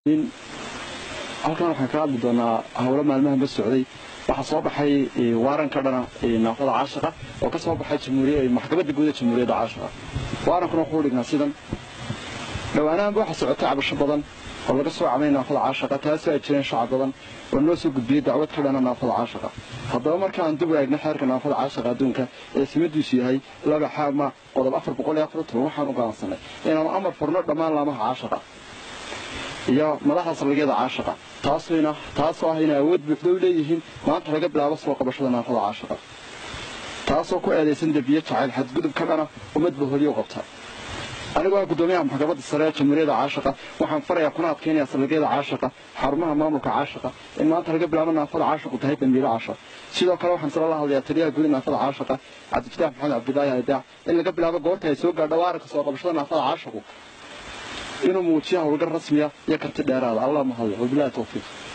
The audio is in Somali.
halkan waxaan ka hadli doonaa howlo maalmahan ba socday waxaa soo baxay waaran ka dhana naafada caashiqa oo ka soo baxay maxkamadda guud ee jamhuuriyadda caashiqa waarankuna wuxuu dhignaa sidan dhowaanahanba waxaa socotay cabasho badan oo laga soo camay naafada caashiqa taasoo ay jireen shacab badan oo noo soo gudbiyey dacwad ka dhana naafada caashiqa haddaba markaan dib u eegna xeerka naafada caashiqa adduunka ee simadiisu yahay laba xaama qodob afar boqol iyo afar toban waxaan u go'aansanay inaanu amar furno dhammaan laamaha caashiqa iyo madaxda saldhigyada caashiqa taasina taasoo ah inay awood buuxda u leeyihiin maanta laga bilaabo soo qabashada naafada caashiqa taasoo ku eedaysan debiye jacayl xadgudub ka dhana ummadba holiyo qabta anigoo ah guddoomiyaha maxkamadda sare ee jamhuuriyadda caashiqa waxaan farayaa kuna adkaynayaa saldhigyada caashiqa xarumaha maamulka caashiqa in maanta laga bilaabo naafada caashiqu tahay dambiilo caashaq sidoo kale waxaan sala la hadlayaa taliyaha guud naafada caashiqa cabdifataax maxamed cabdilaahi aydaac in laga bilaabo goorta ay soo gaadho waaranka soo qabashada naafada caashiqu inuu muujiyo howlgar rasmiya iyo karti dheeraada allah mahadle wabilahi towfiiq